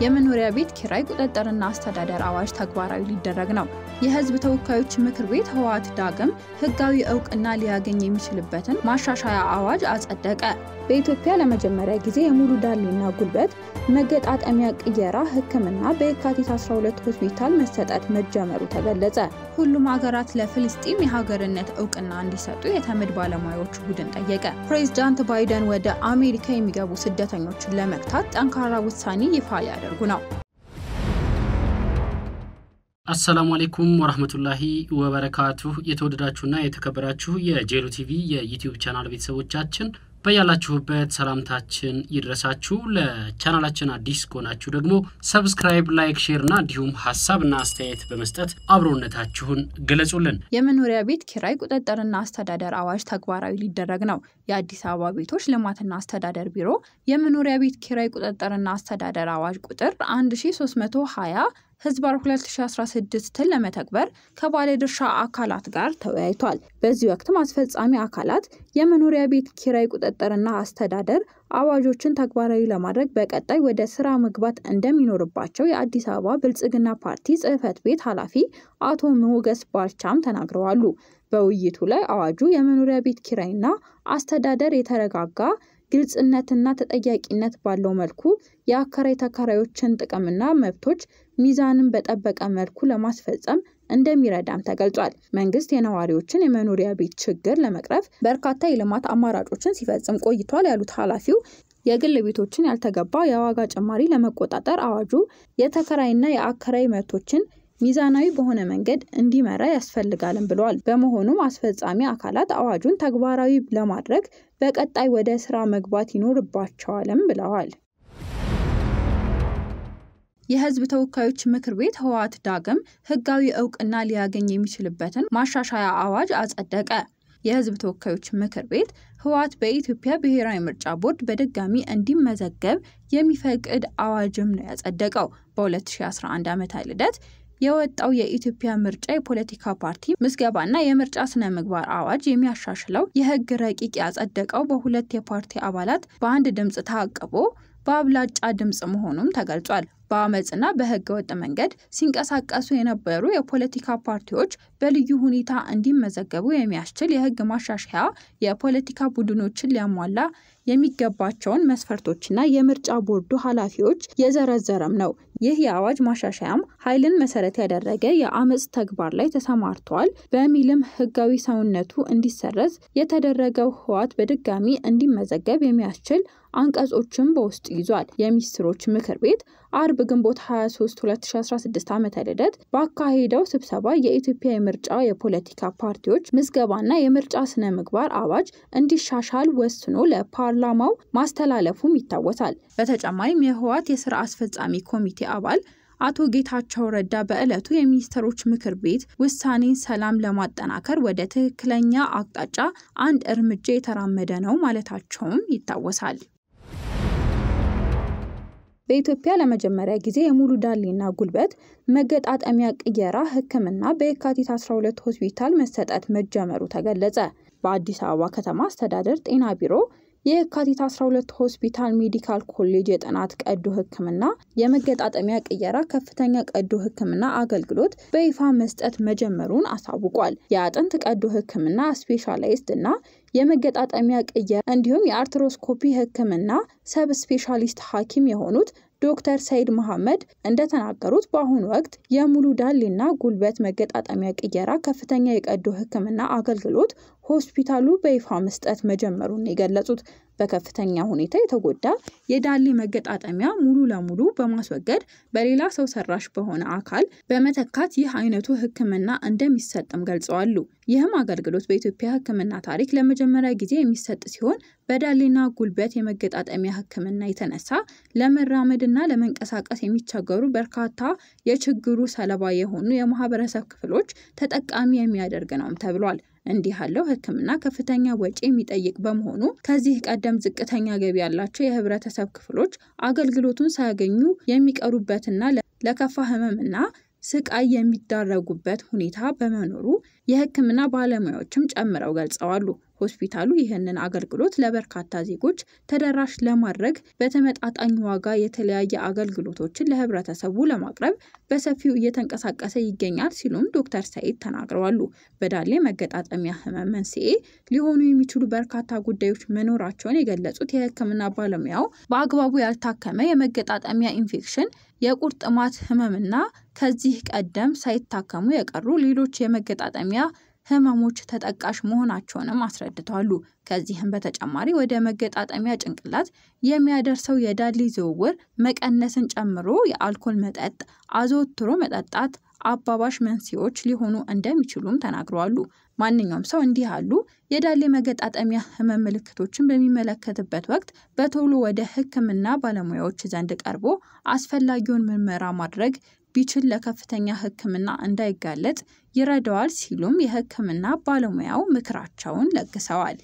የመኖሪያ ቤት ኪራይ ቁጥጥርና አስተዳደር አዋጅ ተግባራዊ ሊደረግ ነው። የሕዝብ ተወካዮች ምክር ቤት ህወሓት ዳግም ህጋዊ እውቅና ሊያገኝ የሚችልበትን ማሻሻያ አዋጅ አጸደቀ። በኢትዮጵያ ለመጀመሪያ ጊዜ የሙሉ ዳሌና ጉልበት መገጣጠሚያ ቅየራ ሕክምና በየካቲት 12 ሆስፒታል መሰጠት መጀመሩ ተገለጸ። ሁሉም ሀገራት ለፍልስጤም የሀገርነት እውቅና እንዲሰጡ የተመድ ባለሙያዎች ቡድን ጠየቀ። ፕሬዚዳንት ባይደን ወደ አሜሪካ የሚገቡ ስደተኞችን ለመግታት ጠንካራ ውሳኔ ይፋ ሊያደርጉ ነው። አሰላሙ አሌይኩም ወራህመቱላሂ ወበረካቱሁ። የተወደዳችሁና የተከበራችሁ የጄሉ ቲቪ የዩቲዩብ ቻናል ቤተሰቦቻችን በያላችሁበት ሰላምታችን ይድረሳችሁ። ለቻናላችን አዲስ ከሆናችሁ ደግሞ ሰብስክራይብ፣ ላይክ፣ ሼርና እንዲሁም ሀሳብና አስተያየት በመስጠት አብሮነታችሁን ገለጹልን። የመኖሪያ ቤት ኪራይ ቁጥጥርና አስተዳደር አዋጅ ተግባራዊ ሊደረግ ነው። የአዲስ አበባ ቤቶች ልማትና አስተዳደር ቢሮ የመኖሪያ ቤት ኪራይ ቁጥጥርና አስተዳደር አዋጅ ቁጥር 1320 ህዝባር 2016ን ለመተግበር ከባለድርሻ አካላት ጋር ተወያይቷል። በዚህ ወቅትም አስፈጻሚ አካላት የመኖሪያ ቤት ኪራይ ቁጥጥርና አስተዳደር አዋጆችን ተግባራዊ ለማድረግ በቀጣይ ወደ ስራ መግባት እንደሚኖርባቸው የአዲስ አበባ ብልጽግና ፓርቲ ጽህፈት ቤት ኃላፊ አቶ ሞገስ ባልቻም ተናግረዋሉ። በውይይቱ ላይ አዋጁ የመኖሪያ ቤት ኪራይና አስተዳደር የተረጋጋ ግልጽነትና ተጠያቂነት ባለው መልኩ የአከራይ ተከራዮችን ጥቅምና መብቶች ሚዛንን በጠበቀ መልኩ ለማስፈጸም እንደሚረዳም ተገልጿል። መንግስት የነዋሪዎችን የመኖሪያ ቤት ችግር ለመቅረፍ በርካታ የልማት አማራጮችን ሲፈጽም ቆይቷል ያሉት ኃላፊው የግል ቤቶችን ያልተገባ የዋጋ ጭማሪ ለመቆጣጠር አዋጁ የተከራይና የአከራይ መብቶችን ሚዛናዊ በሆነ መንገድ እንዲመራ ያስፈልጋልም ብለዋል። በመሆኑም አስፈጻሚ አካላት አዋጁን ተግባራዊ ለማድረግ በቀጣይ ወደ ስራ መግባት ይኖርባቸዋልም ብለዋል። የህዝብ ተወካዮች ምክር ቤት ህወሓት ዳግም ህጋዊ እውቅና ሊያገኝ የሚችልበትን ማሻሻያ አዋጅ አጸደቀ። የህዝብ ተወካዮች ምክር ቤት ህወሓት በኢትዮጵያ ብሔራዊ ምርጫ ቦርድ በድጋሚ እንዲመዘገብ የሚፈቅድ አዋጅም ነው ያጸደቀው። በ2011 ዓመተ ልደት የወጣው የኢትዮጵያ ምርጫ የፖለቲካ ፓርቲ ምዝገባና የምርጫ ስነ ምግባር አዋጅ የሚያሻሽለው የህግ ረቂቅ ያጸደቀው በሁለት የፓርቲ አባላት በአንድ ድምፅ ታቅቦ በአብላጫ ድምፅ መሆኑም ተገልጿል። በአመፅና በህገ ወጥ መንገድ ሲንቀሳቀሱ የነበሩ የፖለቲካ ፓርቲዎች በልዩ ሁኔታ እንዲመዘገቡ የሚያስችል የህግ ማሻሻያ የፖለቲካ ቡድኖችን ሊያሟላ የሚገባቸውን መስፈርቶችና የምርጫ ቦርዱ ኃላፊዎች የዘረዘረም ነው። ይህ የአዋጅ ማሻሻያም ኃይልን መሰረት ያደረገ የአመፅ ተግባር ላይ ተሰማርተዋል በሚልም ህጋዊ ሰውነቱ እንዲሰረዝ የተደረገው ህወሓት በድጋሚ እንዲመዘገብ የሚያስችል አንቀጾችን በውስጡ ይዟል። የሚኒስትሮች ምክር ቤት አርብ ግንቦት 23 2016 ዓ ም ልደት ባካሄደው ስብሰባ የኢትዮጵያ የምርጫ የፖለቲካ ፓርቲዎች ምዝገባና የምርጫ ስነ ምግባር አዋጅ እንዲሻሻል ወስኖ ለፓርላማው ማስተላለፉም ይታወሳል። በተጨማሪም የህወሓት የስራ አስፈጻሚ ኮሚቴ አባል አቶ ጌታቸው ረዳ በዕለቱ የሚኒስትሮች ምክር ቤት ውሳኔን ሰላም ለማጠናከር ወደ ትክክለኛ አቅጣጫ አንድ እርምጃ የተራመደ ነው ማለታቸውም ይታወሳል። በኢትዮጵያ ለመጀመሪያ ጊዜ የሙሉ ዳሌና ጉልበት መገጣጠሚያ ቅየራ ሕክምና በየካቲት 12 ሆስፒታል መሰጠት መጀመሩ ተገለጸ። በአዲስ አበባ ከተማ አስተዳደር ጤና ቢሮ የየካቲት 12 ሆስፒታል ሜዲካል ኮሌጅ የጥናት ቀዶ ሕክምና የመገጣጠሚያ ቅየራ ከፍተኛ ቀዶ ሕክምና አገልግሎት በይፋ መስጠት መጀመሩን አሳውቋል። የአጥንት ቀዶ ሕክምና ስፔሻላይስት እና የመገጣጠሚያ ቅየራ እንዲሁም የአርትሮስኮፒ ሕክምና ሰብ ስፔሻሊስት ሐኪም የሆኑት ዶክተር ሰይድ መሐመድ እንደተናገሩት በአሁኑ ወቅት የሙሉ ዳሌና ጉልበት መገጣጠሚያ ቅየራ ከፍተኛ የቀዶ ሕክምና አገልግሎት ሆስፒታሉ በይፋ መስጠት መጀመሩን የገለጹት በከፍተኛ ሁኔታ የተጎዳ የዳሌ መገጣጠሚያ ሙሉ ለሙሉ በማስወገድ በሌላ ሰው ሰራሽ በሆነ አካል በመተካት ይህ አይነቱ ሕክምና እንደሚሰጥም ገልጸዋሉ። ይህም አገልግሎት በኢትዮጵያ ሕክምና ታሪክ ለመጀመሪያ ጊዜ የሚሰጥ ሲሆን በዳሌና ጉልበት የመገጣጠሚያ ሕክምና የተነሳ ለመራመድና ለመንቀሳቀስ የሚቸገሩ በርካታ የችግሩ ሰለባ የሆኑ የማህበረሰብ ክፍሎች ተጠቃሚ የሚያደርግ ነውም ተብሏል። እንዲህ ያለው ሕክምና ከፍተኛ ወጪ የሚጠይቅ በመሆኑ ከዚህ ቀደም ዝቅተኛ ገቢ ያላቸው የህብረተሰብ ክፍሎች አገልግሎቱን ሳያገኙ የሚቀሩበትና ለከፋ ህመምና ስቃይ የሚዳረጉበት ሁኔታ በመኖሩ የህክምና ባለሙያዎችም ጨምረው ገልጸዋሉ። ሆስፒታሉ ይህንን አገልግሎት ለበርካታ ዜጎች ተደራሽ ለማድረግ በተመጣጣኝ ዋጋ የተለያየ አገልግሎቶችን ለህብረተሰቡ ለማቅረብ በሰፊው እየተንቀሳቀሰ ይገኛል ሲሉም ዶክተር ሰኢድ ተናግረዋሉ። በዳሌ መገጣጠሚያ ህመም መንስኤ ሊሆኑ የሚችሉ በርካታ ጉዳዮች መኖራቸውን የገለጹት የሕክምና ባለሙያው በአግባቡ ያልታከመ የመገጣጠሚያ ኢንፌክሽን፣ የቁርጥማት ህመምና ከዚህ ቀደም ሳይታከሙ የቀሩ ሌሎች የመገጣጠሚያ ህመሞች ተጠቃሽ መሆናቸውንም አስረድተዋሉ። ከዚህም በተጨማሪ ወደ መገጣጠሚያ ጭንቅላት የሚያደርሰው የዳሌ ዝውውር መቀነስን ጨምሮ የአልኮል መጠጥ አዘወትሮ መጠጣት አባባሽ መንስኤዎች ሊሆኑ እንደሚችሉም ተናግረዋሉ። ማንኛውም ሰው እንዲህ ያሉ የዳሌ መገጣጠሚያ ህመም ምልክቶችን በሚመለከትበት ወቅት በቶሎ ወደ ህክምና ባለሙያዎች ዘንድ ቀርቦ አስፈላጊውን ምርመራ ማድረግ ቢችል ለከፍተኛ ህክምና እንዳይጋለጥ ይረዳዋል ሲሉም የህክምና ባለሙያው ምክራቸውን ለግሰዋል።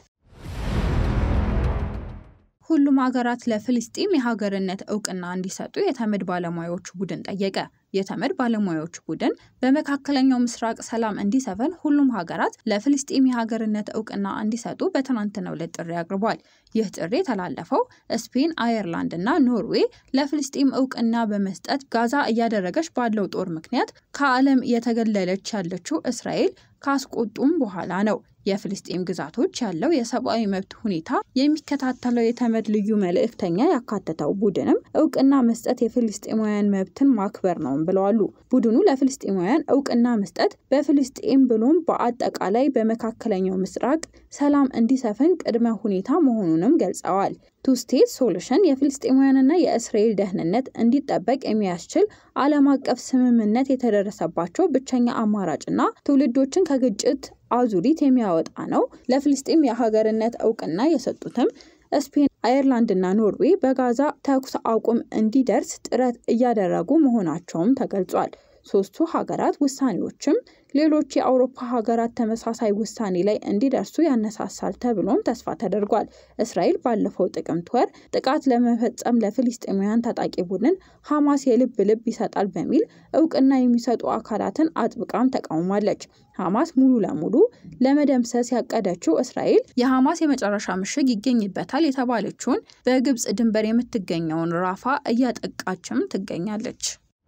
ሁሉም ሀገራት ለፍልስጤም የሀገርነት እውቅና እንዲሰጡ የተመድ ባለሙያዎች ቡድን ጠየቀ። የተመድ ባለሙያዎች ቡድን በመካከለኛው ምስራቅ ሰላም እንዲሰፍን ሁሉም ሀገራት ለፍልስጤም የሀገርነት እውቅና እንዲሰጡ በትናንትናው ዕለት ጥሪ አቅርቧል። ይህ ጥሪ የተላለፈው ስፔን፣ አየርላንድ እና ኖርዌይ ለፍልስጤም እውቅና በመስጠት ጋዛ እያደረገች ባለው ጦር ምክንያት ከዓለም እየተገለለች ያለችው እስራኤል ካስቆጡም በኋላ ነው። የፍልስጤም ግዛቶች ያለው የሰብአዊ መብት ሁኔታ የሚከታተለው የተመድ ልዩ መልእክተኛ ያካተተው ቡድንም እውቅና መስጠት የፍልስጤማውያን መብትን ማክበር ነው ብለዋሉ። ቡድኑ ለፍልስጤማውያን እውቅና መስጠት በፍልስጤም ብሎም በአጠቃላይ በመካከለኛው ምስራቅ ሰላም እንዲሰፍን ቅድመ ሁኔታ መሆኑንም ገልጸዋል። ቱ ስቴት ሶሉሽን የፍልስጤማውያንና የእስራኤል ደህንነት እንዲጠበቅ የሚያስችል ዓለም አቀፍ ስምምነት የተደረሰባቸው ብቸኛ አማራጭና ትውልዶችን ከግጭት አዙሪት የሚያወጣ ነው። ለፍልስጤም የሀገርነት እውቅና የሰጡትም ስፔን፣ አየርላንድና ኖርዌይ በጋዛ ተኩስ አቁም እንዲደርስ ጥረት እያደረጉ መሆናቸውም ተገልጿል። ሶስቱ ሀገራት ውሳኔዎችም ሌሎች የአውሮፓ ሀገራት ተመሳሳይ ውሳኔ ላይ እንዲደርሱ ያነሳሳል ተብሎም ተስፋ ተደርጓል። እስራኤል ባለፈው ጥቅምት ወር ጥቃት ለመፈጸም ለፍልስጤማውያን ታጣቂ ቡድን ሐማስ የልብ ልብ ይሰጣል በሚል እውቅና የሚሰጡ አካላትን አጥብቃም ተቃውማለች። ሐማስ ሙሉ ለሙሉ ለመደምሰስ ያቀደችው እስራኤል የሐማስ የመጨረሻ ምሽግ ይገኝበታል የተባለችውን በግብጽ ድንበር የምትገኘውን ራፋ እያጠቃችም ትገኛለች።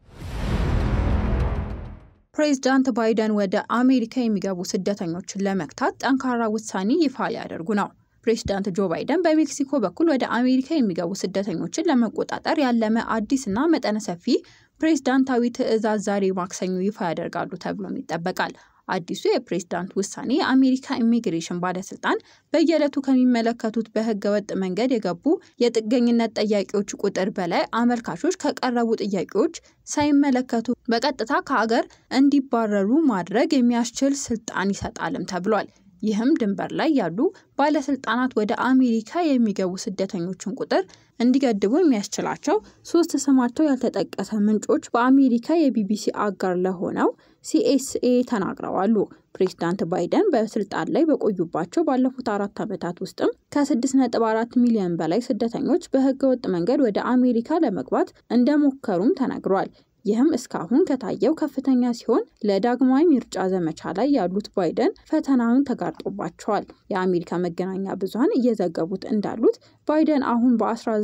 ፕሬዚዳንት ባይደን ወደ አሜሪካ የሚገቡ ስደተኞችን ለመግታት ጠንካራ ውሳኔ ይፋ ሊያደርጉ ነው። ፕሬዚዳንት ጆ ባይደን በሜክሲኮ በኩል ወደ አሜሪካ የሚገቡ ስደተኞችን ለመቆጣጠር ያለመ አዲስና መጠነ ሰፊ ፕሬዝዳንታዊ ትዕዛዝ ዛሬ ማክሰኞ ይፋ ያደርጋሉ ተብሎም ይጠበቃል። አዲሱ የፕሬዝዳንት ውሳኔ የአሜሪካ ኢሚግሬሽን ባለስልጣን በየዕለቱ ከሚመለከቱት በህገ ወጥ መንገድ የገቡ የጥገኝነት ጠያቂዎች ቁጥር በላይ አመልካቾች ከቀረቡ ጥያቄዎች ሳይመለከቱ በቀጥታ ከሀገር እንዲባረሩ ማድረግ የሚያስችል ስልጣን ይሰጣልም ተብሏል። ይህም ድንበር ላይ ያሉ ባለስልጣናት ወደ አሜሪካ የሚገቡ ስደተኞችን ቁጥር እንዲገድቡ የሚያስችላቸው ሶስት ስማቸው ያልተጠቀሰ ምንጮች በአሜሪካ የቢቢሲ አጋር ለሆነው ሲኤስኤ ተናግረዋሉ። ፕሬዚዳንት ባይደን በስልጣን ላይ በቆዩባቸው ባለፉት አራት ዓመታት ውስጥም ከ6.4 ሚሊዮን በላይ ስደተኞች በህገወጥ መንገድ ወደ አሜሪካ ለመግባት እንደሞከሩም ተነግሯል። ይህም እስካሁን ከታየው ከፍተኛ ሲሆን ለዳግማዊ ምርጫ ዘመቻ ላይ ያሉት ባይደን ፈተናውን ተጋርጦባቸዋል። የአሜሪካ መገናኛ ብዙኃን እየዘገቡት እንዳሉት ባይደን አሁን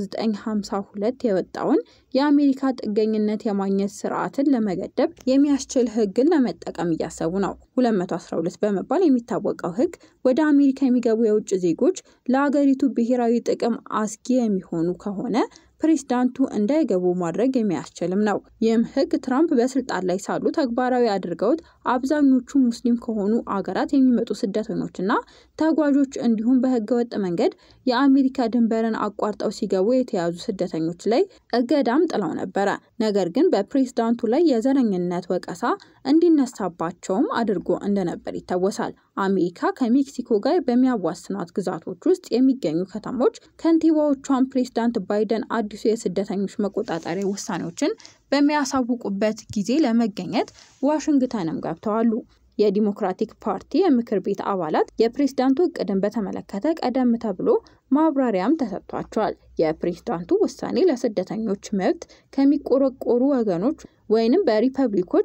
በ1952 የወጣውን የአሜሪካ ጥገኝነት የማግኘት ስርዓትን ለመገደብ የሚያስችል ህግን ለመጠቀም እያሰቡ ነው። 212 በመባል የሚታወቀው ህግ ወደ አሜሪካ የሚገቡ የውጭ ዜጎች ለአገሪቱ ብሔራዊ ጥቅም አስጊ የሚሆኑ ከሆነ ፕሬዝዳንቱ እንዳይገቡ ማድረግ የሚያስችልም ነው። ይህም ህግ ትራምፕ በስልጣን ላይ ሳሉ ተግባራዊ አድርገውት አብዛኞቹ ሙስሊም ከሆኑ አገራት የሚመጡ ስደተኞችና ተጓዦች እንዲሁም በህገወጥ መንገድ የአሜሪካ ድንበርን አቋርጠው ሲገቡ የተያዙ ስደተኞች ላይ እገዳም ጥለው ነበረ። ነገር ግን በፕሬዝዳንቱ ላይ የዘረኝነት ወቀሳ እንዲነሳባቸውም አድርጎ እንደነበር ይታወሳል። አሜሪካ ከሜክሲኮ ጋር በሚያዋስኗት ግዛቶች ውስጥ የሚገኙ ከተሞች ከንቲባዎቿን ፕሬዝዳንት ባይደን አዲሱ የስደተኞች መቆጣጠሪያ ውሳኔዎችን በሚያሳውቁበት ጊዜ ለመገኘት ዋሽንግተንም ገብተዋሉ። የዲሞክራቲክ ፓርቲ የምክር ቤት አባላት የፕሬዝዳንቱ እቅድን በተመለከተ ቀደም ተብሎ ማብራሪያም ተሰጥቷቸዋል። የፕሬዝዳንቱ ውሳኔ ለስደተኞች መብት ከሚቆረቆሩ ወገኖች ወይንም በሪፐብሊኮች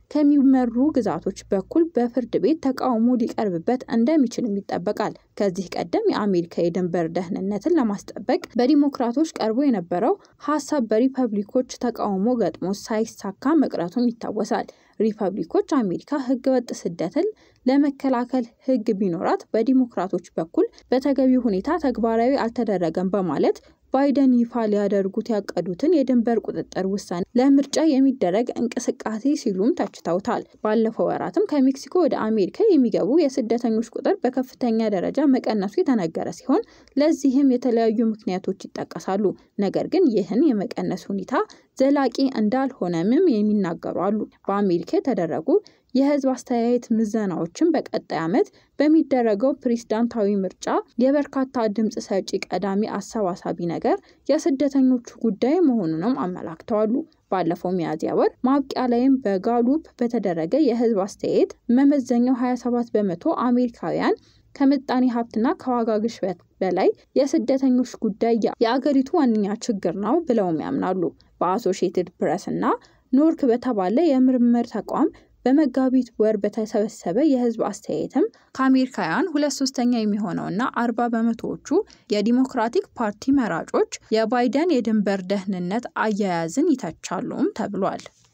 ከሚመሩ ግዛቶች በኩል በፍርድ ቤት ተቃውሞ ሊቀርብበት እንደሚችልም ይጠበቃል። ከዚህ ቀደም የአሜሪካ የድንበር ደህንነትን ለማስጠበቅ በዲሞክራቶች ቀርቦ የነበረው ሀሳብ በሪፐብሊኮች ተቃውሞ ገጥሞ ሳይሳካ መቅረቱም ይታወሳል። ሪፐብሊኮች አሜሪካ ህገወጥ ስደትን ለመከላከል ህግ ቢኖራት በዲሞክራቶች በኩል በተገቢ ሁኔታ ተግባራዊ አልተደረገም በማለት ባይደን ይፋ ሊያደርጉት ያቀዱትን የድንበር ቁጥጥር ውሳኔ ለምርጫ የሚደረግ እንቅስቃሴ ሲሉም ተችተውታል። ባለፈው ወራትም ከሜክሲኮ ወደ አሜሪካ የሚገቡ የስደተኞች ቁጥር በከፍተኛ ደረጃ መቀነሱ የተነገረ ሲሆን ለዚህም የተለያዩ ምክንያቶች ይጠቀሳሉ። ነገር ግን ይህን የመቀነስ ሁኔታ ዘላቂ እንዳልሆነምም የሚናገሩ አሉ። በአሜሪካ የተደረጉ የህዝብ አስተያየት ምዘናዎችን በቀጣይ ዓመት በሚደረገው ፕሬዝዳንታዊ ምርጫ የበርካታ ድምፅ ሰጪ ቀዳሚ አሰባሳቢ ነገር የስደተኞቹ ጉዳይ መሆኑንም አመላክተዋሉ። ባለፈው ሚያዝያ ወር ማብቂያ ላይም በጋሉፕ በተደረገ የህዝብ አስተያየት መመዘኛው 27 በመቶ አሜሪካውያን ከምጣኔ ሀብትና ከዋጋ ግሽበት በላይ የስደተኞች ጉዳይ የአገሪቱ ዋነኛ ችግር ነው ብለውም ያምናሉ። በአሶሺየትድ ፕሬስ እና ኖርክ በተባለ የምርምር ተቋም በመጋቢት ወር በተሰበሰበ የህዝብ አስተያየትም ከአሜሪካውያን ሁለት ሶስተኛ የሚሆነውና አርባ በመቶዎቹ የዲሞክራቲክ ፓርቲ መራጮች የባይደን የድንበር ደህንነት አያያዝን ይተቻሉም ተብሏል።